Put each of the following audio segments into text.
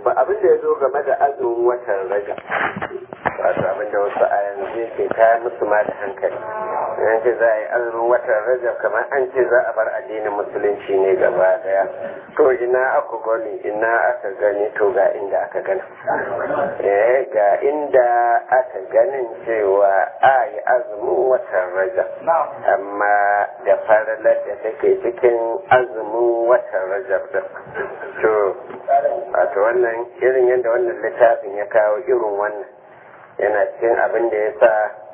ba abin da ya zo game da azumin watan raja wato abin da wasu a yanzu ke ta musu ma da hankali an ce za a yi azumin watan raja kamar an ce za a bar addinin musulunci ne gaba daya to ina aka gani ina aka gani to ga inda aka gani eh ga inda aka ganin cewa a yi azumin watan raja amma da faralar da take cikin azumin watan rajab da to wato wannan irin yadda wannan littafin ya kawo irin wannan yana cikin abin da ya sa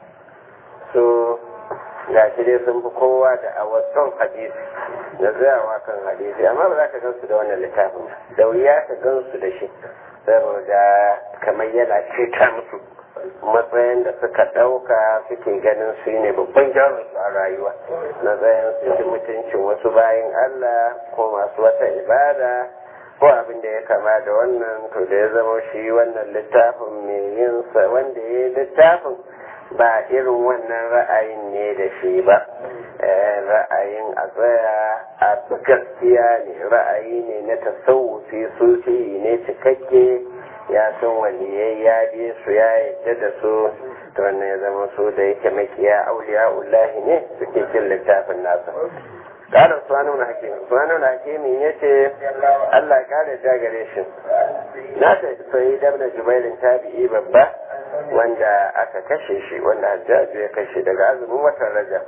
so ga shi dai sun fi kowa da a wasan hadisi da tsayawa kan hadisi amma ba za ka gansu da wannan littafin da wuya ka gansu da shi saboda kamar yana ceta musu matsayin da suka ɗauka suke ganin su ne babban jarusu a rayuwa na tsayin su ji mutuncin wasu bayan Allah ko masu wata ibada ko abin da ya kama da wannan to da ya zama shi wannan littafin mai yin sa wanda ya yi littafin ba irin wannan ra'ayin ne da shi ba ra'ayin a tsaya a gaskiya ne ra'ayi ne na tasawufi sufi ne cikakke ya san waliyai ya bi su ya yadda da su to wannan ya zama su da yake makiya auliya ullahi ne suke cin littafin nasa قال سبحانه حكيم سبحانه حكيم yace Allah ya kare ta gare shi na ta sai da ibn Jubair tabi'i babba wanda aka kashe shi wanda Hajjaju ya kashe daga azumin watan Rajab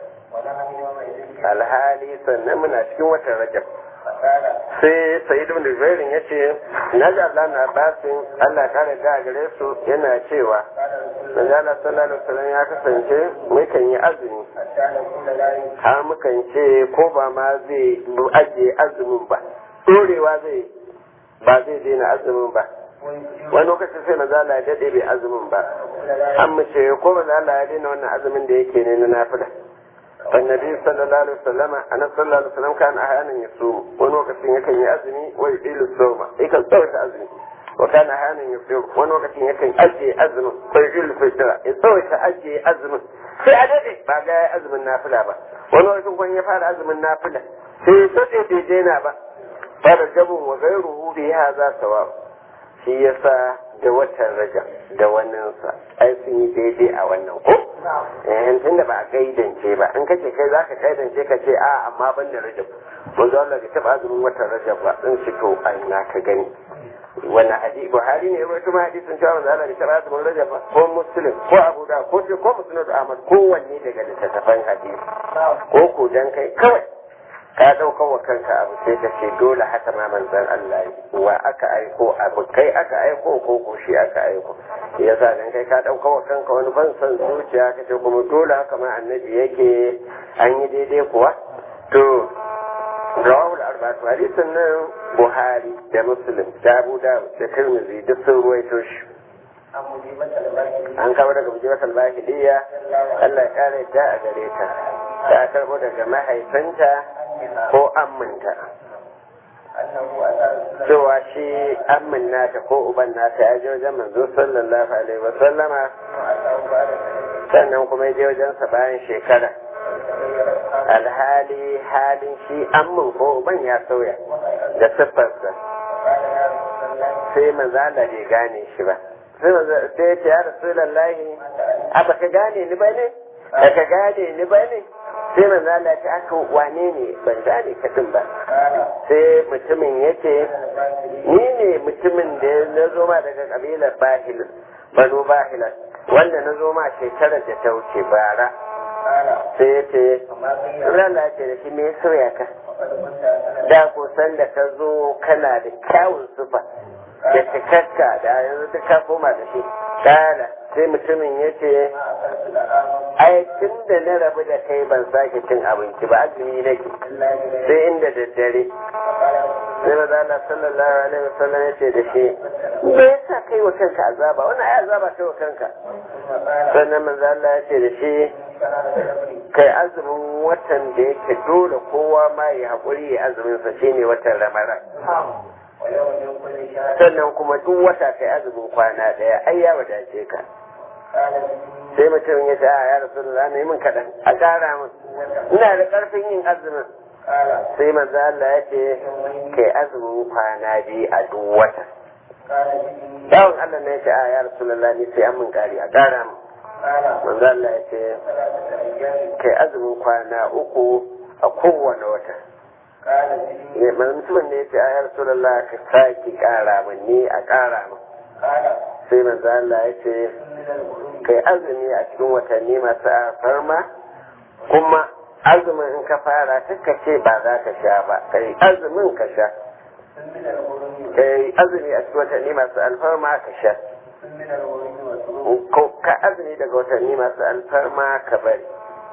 alhali sannan muna cikin watan Rajab sai Sayyid ibn Jubair yace na ga Allah na basin Allah kare ta gare su yana cewa manzo Allah sallallahu alaihi wasallam ya kasance mai kan yi azumi har mukan ce ko ba ma zai ajiye azumin ba dorewa zai ba zai daina azumin ba wani lokacin sai maza Allah ya dade bai azumin ba an mu ce ko maza Allah ya daina wannan azumin da yake ne na nafila annabi sallallahu alaihi wasallam ana sallallahu alaihi wasallam kan ahyanan yasum wani lokacin yakan yi azumi wa yudilu sawma yakan tsawaita azumi wa kana ahyanan yusir wani lokacin yakan ajiye azumin ko yudilu fitra ya tsawaita ajiye azumin sai a dade ba ga azumin nafila ba wani lokacin kun ya fara azumin nafila sai ya dade bai daina ba fara jabun wa gairuhu bi hadha sawab shi yasa da watan raja da waninsa ai sun yi daidai a wannan ko eh tun da ba a gaidance ba in kace kai zaka gaidance ka ce a amma ban da rajab manzo Allah bai taba azumin watan rajab ba in shi to ai na ka gani wannan hadisi Buhari ne ya kuma hadisin cewa manzo Allah bai taba azumin rajab ba ko Muslim ko Abu Dawud ko ko Muslim da Ahmad ko wanne daga littattafan hadisi ko ko dan kai kawai ka ɗaukar wa kanka abu sai ka ce dole haka ma manzan Allah wa aka aiko abu kai aka aiko ko ko shi aka aiko shi yasa dan kai ka ɗaukar wa kanka wani ban san zuciya ka ce kuma dole haka ma annabi yake an yi daidai kuwa to rawahul arba'atu hadisin nan Buhari da Muslim da Abu Dawud da Tirmidhi duk sun ruwaito shi an kama daga bujibatar bahiliya Allah ya kare ta a gare ta ta karbo daga mahaifinta ko amminta cewa shi ammin nata ko uban nata ya je wajen manzo sallallahu alaihi wa sallama sannan kuma ya je wajensa bayan shekara alhali halin shi ammin ko uban ya sauya da siffarsa sai manzala bai gane shi ba sai ya ce ya rasulallahi a baka gane ni ba ne baka gane ni ba ne sai manzo Allah ta aka wane ne ban gane kadin ba sai mutumin yace ni ne mutumin da na zo ma daga kabilar Bahil Banu Bahila wanda na zo ma shekarar da ta wuce bara sai yace Allah ce da shi me sauya ka da ko san da ka zo kana da kyawun sufa da cikakka da yanzu duk ka koma da shi kala sai mutumin ya ce ai tun da na rabu da kai ban sake cin abinci ba azumi nake sai inda daddare sai maza Allah sallallahu alaihi wasallam ya ce da shi me yasa kai wa kanka azaba wannan ai azaba kai wa kanka sannan manzo Allah ya ce da shi kai azumin watan da yake dole kowa ma ya haƙuri ya azumin sa shine watan Ramadan sannan kuma duk wata kai azumin kwana ɗaya ai ya wadace ka sai mutum ya ce a ya rasu da na yi min kaɗan a ƙara min ina da ƙarfin yin azumin sai manzo Allah ya ce kai azumin kwana biyu a duk wata yawon Allah ne ya ce a ya Rasulullah ni sai an mun kari a kara mu manzo Allah ya ce kai azumin kwana uku a kowane wata ne mutumin ne ya ce a ya Rasulullah ka sake kara min ni a kara min sai manzo Allah ya ce kai azumi a cikin watanni masu alfarma kuma azumin in ka fara kakka ce ba za ka sha ba kai azumin ka sha kai azumi a cikin watanni masu alfarma ka sha ko ka azumi daga watanni masu alfarma ka bari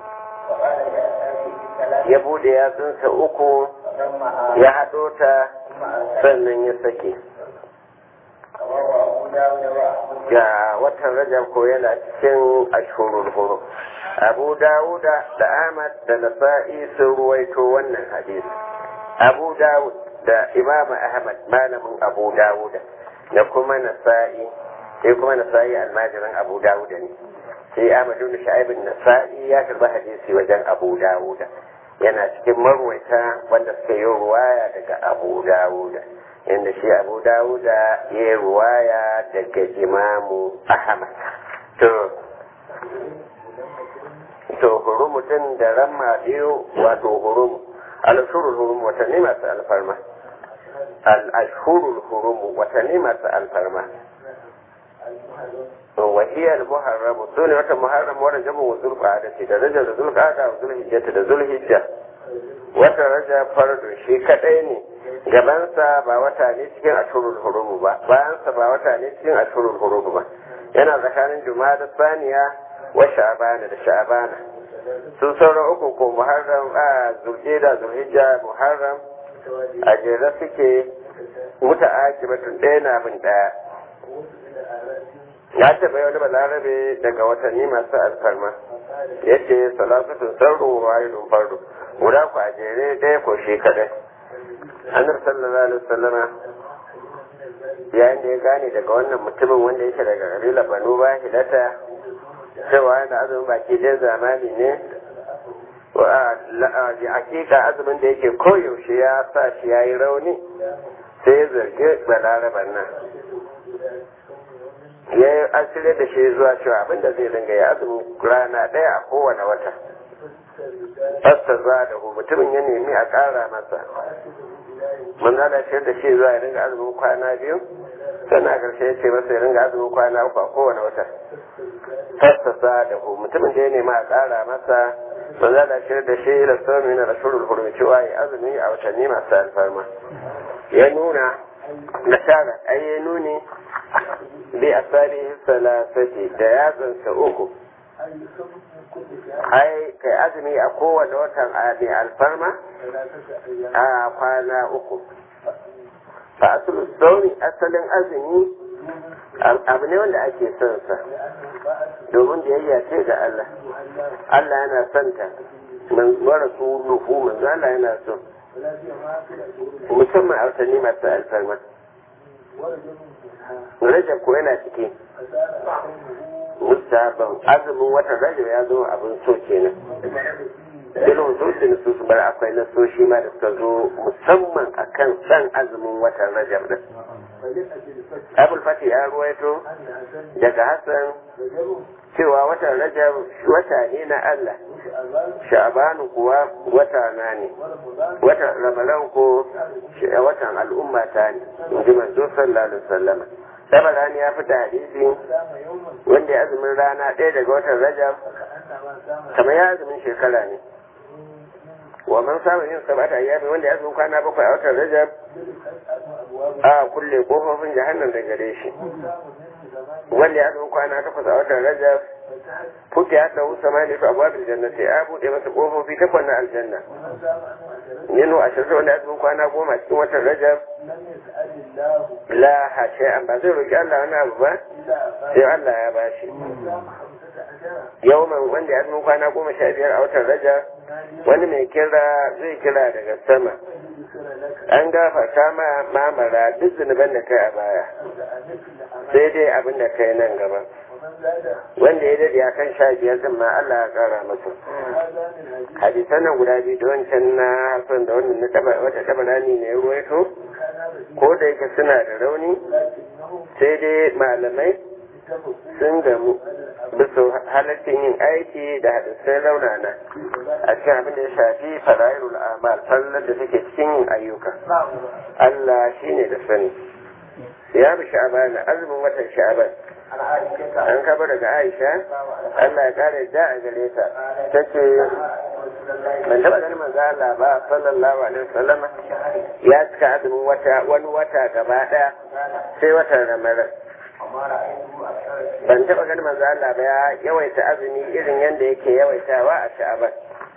ya bude yatsunsa uku ya haɗo ta sannan ya sake ga watan rajab ko yana cikin ashurul huru abu dawuda da ahmad da nasa'i sun ruwaito wannan hadisi abu dawud da imam ahmad malamin abu dawuda da kuma nasa'i sai kuma nasa'i almajirin abu dawuda ne sai ahmadu da sha'ibin nasa'i ya karba hadisi wajen abu dawuda yana cikin marwaita wanda suka yi ruwaya daga abu dawuda inda shi abu dawuda ya yi ruwaya daga imamu ahmad to to hurumu din da ramma biyu wato hurumu al-ashurul hurumu watanni masu alfarma al-ashurul hurumu watanni masu alfarma وهي المحرم سنة wata muharram wa rajab wa zulqa'ada da rajab da zulqa'ada wa zulhijja da zulhijja wata rajab fardu shi kadai ne gabansa ba wata ne cikin ashurul hurumu ba bayansa ba wata ne cikin ashurul hurumu ba yana tsakanin juma'a da saniya wa sha'bana da sha'bana sun sauran uku ko muharram a zulqa'da zulhijja muharram a jere suke muta'aqibatun ɗaya na bin ɗaya ya taɓa wani balarabe daga watanni masu alfarma ya ce salasatun sarro wahidun fardu guda ku a jere ɗaya ko shi kadai annar sallallahu alaihi wasallama yayin da ya gane daga wannan mutumin wanda yake daga kabila banu ba hilata cewa yana azumin baki ɗaya zamani ne a hakika azumin da yake koyaushe ya sa shi ya yi rauni sai ya zargi balaraban nan ya yi asire da shi zuwa cewa abinda zai dinga ya azumin rana ɗaya a kowane wata fasta za da hu mutumin ya nemi a ƙara masa mun zana shi da shi zuwa ya dinga azumin kwana biyu sannan ƙarshe ya ce masa ya dinga azumin kwana uku a kowane wata fasta za da hu mutumin da ya nemi a ƙara masa mun zana shi da shi da sami na rasulul hurmi cewa ya azumi a watanni masu alfarma ya nuna nasara ai ya nuni bi asali salasati da yatsansa uku ai kai azumi a kowane watan a mai alfarma a kwana uku fa asalin sauri asalin azumi abu ne wanda ake son sa domin biyayya ce ga Allah Allah yana son ta man wara su nufu manzo Allah yana son musamman a watanni masu alfarma rajab ko yana ciki mustaban azumin watan rajab ya zo abin so kenan irin zuci na su bar akwai na so shi ma da suka zo musamman akan san azumin watan rajab din abul fati ya ruwaito daga hassan cewa watan rajab wata ne na Allah sha'abanu kuwa wata na ne watan ramadan ko watan al'umma ta ne in ji manzo sallallahu alaihi wasallam tabarani ya fita hadisi wanda ya azumin rana ɗaya daga watan rajab kamar ya azumin shekara ne wa man samu yin sabata ayyami wanda ya azumin kwana bakwai a watan rajab a kulle kofofin jahannam da gare shi wanda ya azumin kwana takwas a watan rajab fuke ya ɗau samani su abuwa bil jannati a buɗe masa kofofi takwas na aljanna yano a shirya wanda ya azumin kwana goma cikin watan rajab la hashe an ba zai roƙi Allah wani abu ba sai Allah ya bashi yawman wanda ya azumin kwana goma sha biyar a watan rajab wani mai kira zai kira daga sama an gafarta ma mamara duk zunuban da kai a baya sai dai abin da kai nan gaba wanda ya dade akan sha biyar din ma Allah ya kara masa hadisan nan guda biyu da wancan na Hassan da wannan na taba wata tabarani ne ruwaito ko da yake suna da rauni sai dai malamai sun gamu bisa halaccin yin aiki da hadisai raunana a cikin abin da ya shafi fara'irul amal sallar da take cikin yin ayyuka Allah shine da sani ya bi sha'aban azumin watan sha'aban an kaba daga aisha Allah ya kare da a gare ta ta ce ban taɓa ganin manzo Allah ba sallallahu alaihi wasallam ya cika azumin wata wani wata gaba ɗaya sai watan ramadan ban taɓa ganin manzo Allah ba ya yawaita azumi irin yadda yake yawaitawa a sha'aban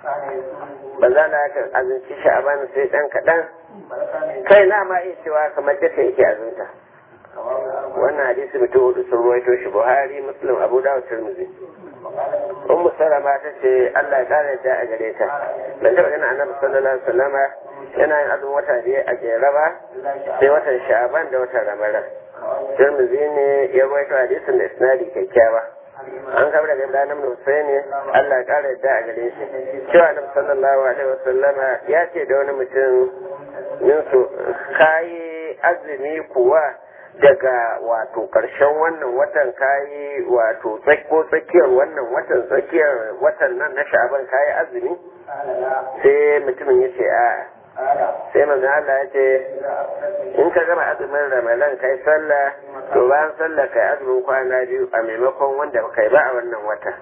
ba za na yakan azumci sha'aban sai ɗan kaɗan kai na ma iya cewa kamar da yake azumta wannan hadisi mutum hudu sun ruwaito shi buhari muslim abu dawud tirmidhi ummu salama ta ce Allah ya kare da a gare ta ban taɓa ganin annabi sallallahu alaihi wasallama yana yin azumin wata biyu a jere ba sai watan sha'aban da watan ramadan tirmidhi ne ya ruwaito hadisin da isnadi kyakkyawa an kawo daga Ibrahim ibn Husaini Allah ya kare da a gare shi cewa annabi sallallahu alaihi wasallama ya ce da wani mutum min su kai azumi kuwa daga wato ƙarshen wannan watan kayi wato ko tsakiyar wannan watan tsakiyar watan nan na sha'aban kayi azumi sai mutumin ya ce a sai manzo Allah ya ce in ka gama azumin ramadan kai sallah to bayan sallah kai azumin kwana biyu a maimakon wanda kai ba a wannan wata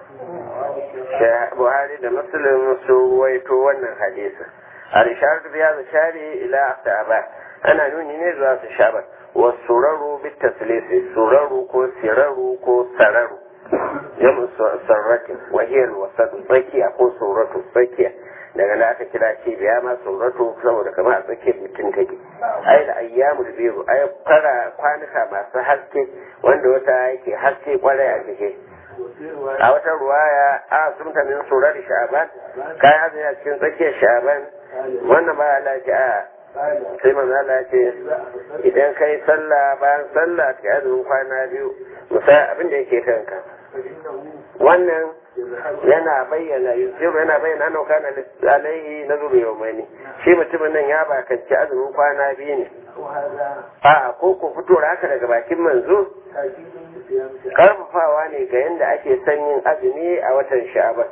Buhari da Muslim su waito wannan hadisi al-ishar biya shari ila afta ana nuni ne zuwa su shaban والسرر بالتثليث سرر كو سرر كو سرر جمع سرة وهي الوسط تsakiya ko suratu tsakiya daga na aka kira ce biya ma suratu saboda kama a tsakiyar mutum take ai da ayyamul biyu ai fara kwanuka masu haske wanda wata yake haske kwarai a jike a wata ruwaya a sun min surar sha'aban kayan azumi a cikin tsakiyar sha'aban wannan ba Allah a sai manzo Allah ya ce idan kai sallah bayan sallah ka azumin kwana biyu musa abin da yake kanka wannan yana bayyana yusiru yana bayyana annahu kana alaihi nazuru yawmaini shi mutumin nan ya bakanci azumin kwana biyu ne a ko ko fito haka daga bakin manzo karfafawa ne ga yadda ake son yin azumi a watan sha'aban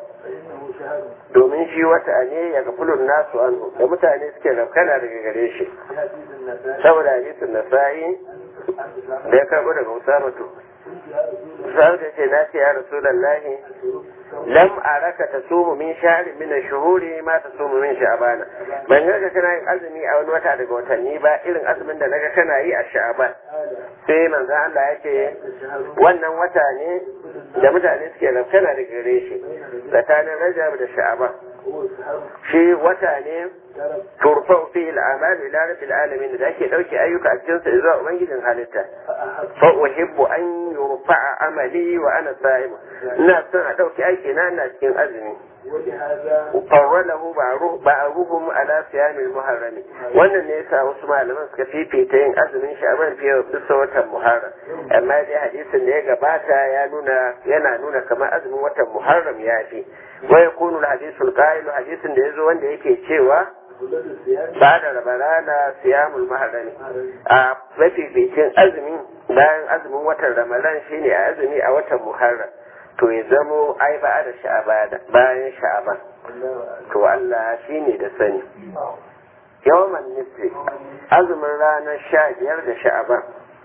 domin shi wata ne ya gafulun nasu anhu da mutane suke rafkana daga gare shi saboda hadisin nasa'i da ya karbo daga usamatu usama da ce na ce ya rasulallahi lam araka tasumu min shahrin min ash-shuhuri ma tasumu min sha'bana ban ga kana yin azumi a wani wata daga watanni ba irin azumin da naga kana yi a sha'ban sai manzo Allah ya ce wannan wata ne da mutane suke rafkana daga gare shi tsakanin rajab da sha'ban shi wata ne turfau fi al'amal ila rabbil alamin da ake dauke ayyuka a cikin sa zuwa ubangijin halitta fa uhibbu an yurfa'a amali wa ana sa'im ina son a dauke aiki na ina cikin azumi farwalahu ba'ruhum ala siyamil muharram wannan ne yasa wasu malaman suka fifita yin azumin sha'ban fiye da bisa watan muharram amma dai hadisin da ya gabata ya nuna yana nuna kamar azumin watan muharram ya fi wa yakunu al-hadithul qa'il hadisin da yazo wanda yake cewa ba da ramadana siyamul maharami a mafificin azumi bayan azumin watan ramadan shine a azumi a watan muharram to ya zamo ai ba da sha'aba bayan sha'aban to Allah shine da sani yawan nisfi azumin ranar sha biyar da sha'aban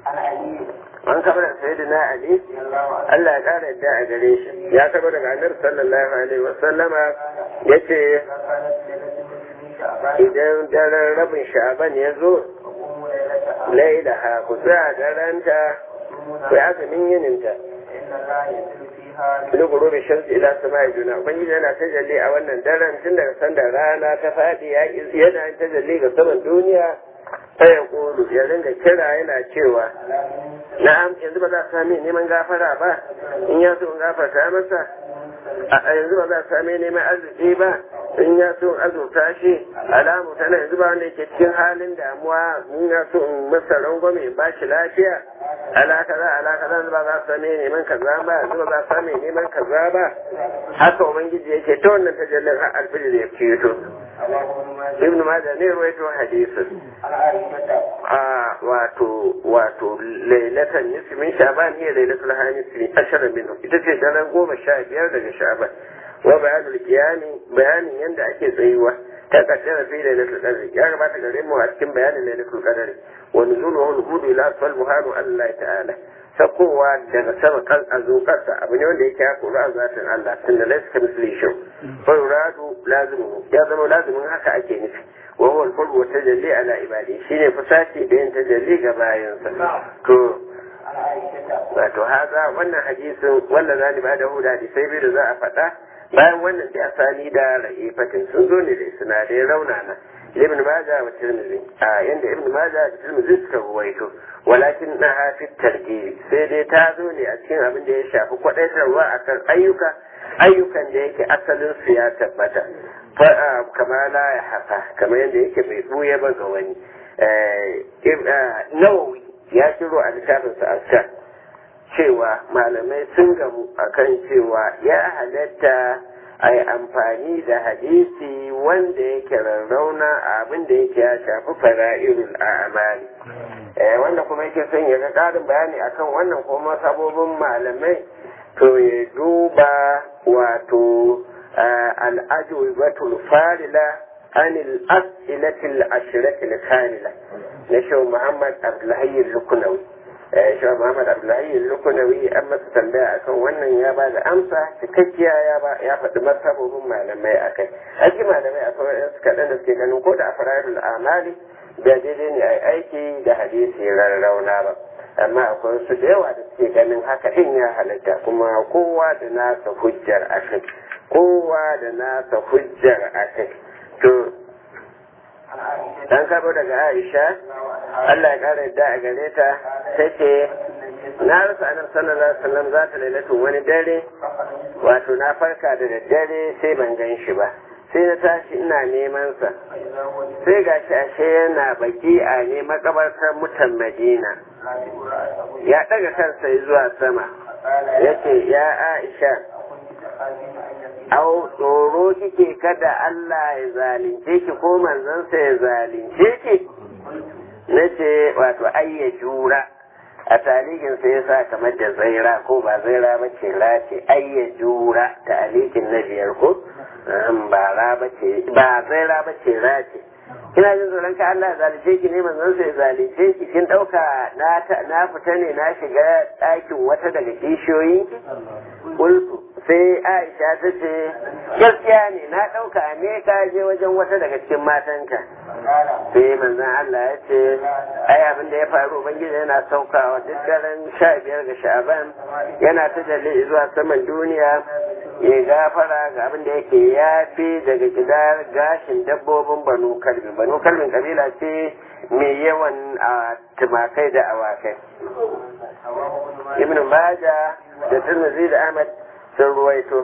an kabar da sayyidina ali Allah ya kara yadda a gare shi ya kabar daga annabi sallallahu alaihi wa sallama yace idan daren rabin sha'aban ya zo lailaha ku tsaya daranta ku azumin yininta Duk gobe shamsi ila sama ya juna ubangiji yana tajalli a wannan daren tun daga sanda rana ta faɗi ya yana tajalli ga saman duniya sai ya kulu ya ringa kira yana cewa na'am yanzu ba za a sami neman gafara ba in ya so in gafarta masa a yanzu ba za a sami neman arziki ba in ya so in azurta shi alamu tana yanzu ba wanda yake cikin halin damuwa in ya so in masa rangwame in ba shi lafiya ala kaza ala kaza ba za su same neman kaza ba yanzu ba za su same neman kaza ba haka ubangiji yake ta wannan tajallin har alfijir ya fito ibn majah ne ruwaito hadisin a wato wato lailatan nisfi min sha'ban hiya lailatul hamis min ashara min ita ce daren goma sha biyar daga sha'ban wa bayanul qiyami bayanin yanda ake tsayuwa ta kaddara fi lailatul qadr ya gabata gare mu a cikin bayanin lailatul qadr wa nuzuluhu nuhudu ila asfal muhanu Allah ta'ala sakowa daga sama kan azukarsa abu ne wanda yake ya kori a zatin Allah tun da laisa misli shi fa yuradu lazimu ya zama lazimin haka ake nufi wa huwa al-furq wa tajalli ala ibadi shine fasashi da yin tajalli ga bayansa to wato haza wannan hadisin wanda zani ba da huda da sai da za a faɗa bayan wannan sai asani da ra'ifatin sun zo ne da sinadai raunana ibn majah wa tirmidhi a yanda ibn majah da tirmidhi suka ruwaito walakin na hafi targibi sai dai ta zo ne a cikin abin da ya shafi kwadaitarwa akan ayyuka ayyukan da yake asalin su ya tabbata kama la ya hafa kamar yadda yake bai buya ba ga wani nawawi ya shiro a littafinsa askar cewa malamai sun gamu akan cewa ya halatta a yi amfani da hadisi wanda yake rarrauna a abin da yake ya shafi fara'irul a'amali wanda kuma yake son ya ga ƙarin bayani akan wannan kuma sabobin malamai to ya duba wato al'ajubatul farila anil as'ilatil ashiratil kamila na shau muhammad abdullahi lukunawi shawar Muhammad Abdullahi Lukunawi an masa tambaya akan wannan ya ba da amsa cikakkiya ya ba ya faɗi masabobin malamai a kai a cikin malamai a sauran yan suka da suke ganin ko da afararul amali da daidai ne a aiki da hadisi rarrauna ba amma akwai wasu da yawa da suke ganin haka in ya halatta kuma kowa da nasa hujjar a kai kowa da nasa hujjar a kai to dan karo daga Aisha Allah ya kara yadda a gare ta take na rasa annabi sallallahu alaihi wasallam za ta lailatun wani dare wato na farka da daddare sai ban gan shi ba sai na tashi ina neman sa sai gashi ashe yana baki a ne makabartar mutan Madina ya daga kansa zuwa sama yace ya Aisha au tsoro kike kada Allah ya zalunce ki ko manzansa ya zalunce ki na ce wato ai ya jura a talikin sai ya sa kamar da zaira ko ba zaira ba ce ra ce ai ya jura talikin na biyar ko ba ra ba ce ba zaira ba ce ra ce kina jin tsoron ka Allah ya zalunce ki ne manzon sai ya zalunce ki kin dauka na na fita ne na shiga ɗakin wata daga kishiyoyin ki kultu sai Aisha ta ce gaskiya ne na ɗauka ne ka je wajen wata daga cikin matanka sai manzon Allah ya ce ai abin da ya faru ubangiji yana saukawa duk daren sha biyar ga sha'aban yana ta jalle zuwa saman duniya ya gafara ga abin da yake yafi daga gidar gashin dabbobin banu kalbi banu kalbin kabila ce mai yawan a tumakai da awakai ibn Majah da Tirmidhi da Ahmad sun ruwaito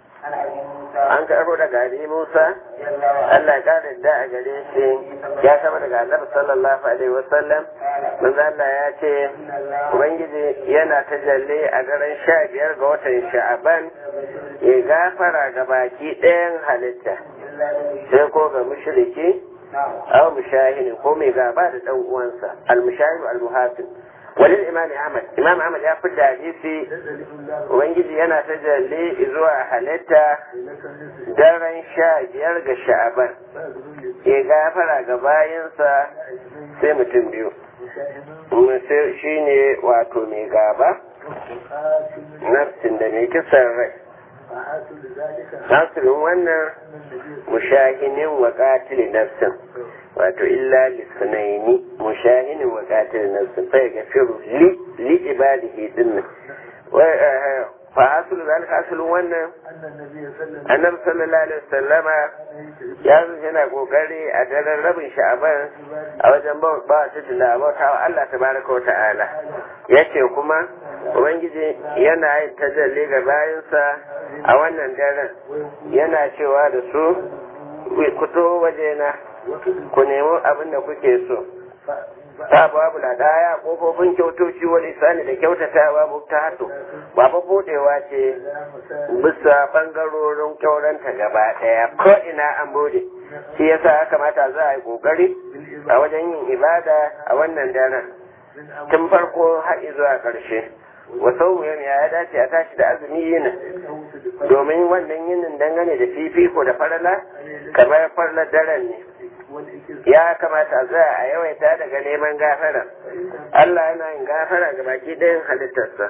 an karɓo daga abi musa allah ya da a gare shi ya kama daga annabi sallallahu alaihi wasallam manzo allah ya ce ubangiji yana ta jalle a daren sha biyar ga watan sha'aban ya gafara ga baki ɗayan halitta sai ko ga mushriki aw mushahini ko mai gaba da dan uwansa al-mushahidu al-muhasib walil imam ahmad imam ahmad ya fi hadisi ubangiji yana ta jalle zuwa halitta daren sha biyar ga sha'aban ya gafara ga bayansa sai mutum biyu shi ne wato mai gaba nafsin da mai kisan rai hasilin wannan mushahinin wa qatil nafsin wato illa lisnaini mushahinin wa qatil nafsin fa yaghfiru li li ibadihi dinna wa fa hasil zalika hasilin wannan annabi sallallahu alaihi wasallama ya zo yana kokari a daren rabin sha'aban a wajen ba ba ta da bauta wa Allah tabaraka wa ta'ala yace kuma ubangiji yana yin tajalli ga bayansa a wannan daren yana cewa da su ku to wajena ku nemi abin da kuke so babu babu ladaya kofofin kyautoci wani isani da kyautatawa mubtahatu ba ba budewa ce bisa bangarorin kyauranta gaba daya ko ina an bude shi yasa ya kamata za a yi kokari a wajen yin ibada a wannan daren tun farko har zuwa karshe wasau mu ya dace a tashi da azumi yinin domin wannan yinin dangane da fifiko da farala kamar farlar daren ne ya kamata za a yawaita daga neman gafara Allah yana yin gafara ga baki ɗayan halittarsa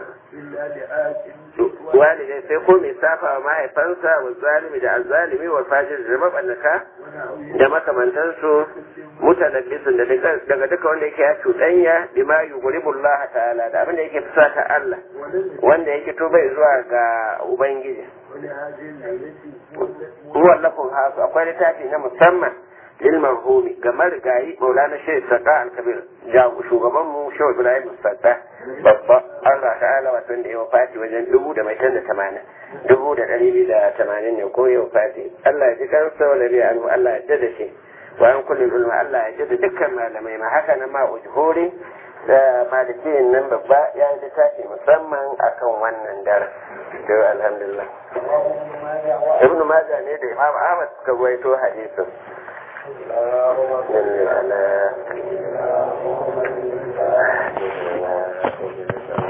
walidai sai ko mai safa wa mahaifansa wa zalimi da azalimi wa fajir da mabannaka da makamantansu mutalabbisun da daga duka wanda yake ya cuɗanya bima yughribullah ta'ala da abin da yake fusata Allah wanda yake to bai zuwa ga ubangiji ruwan lafin hasu akwai littafi na musamman ilmar homi ga marigayi maulana shehu saka alkabir shugaban mu shehu ibrahim saka babba allah ta'ala wato da yawa fati wajen dubu da mai da tamanin dubu da ɗari biyu da tamanin ne ko yawa fati allah ya ji kansa wa labiya anhu allah ya ji da shi bayan kullum ulma allah ya ji da dukkan malamai ma haka nan ma ujhuri da malikiyin nan babba ya yi littafi musamman akan wannan daren to alhamdulillah ibn majah ne da imam ahmad suka gwaito hadisin اللهم صل على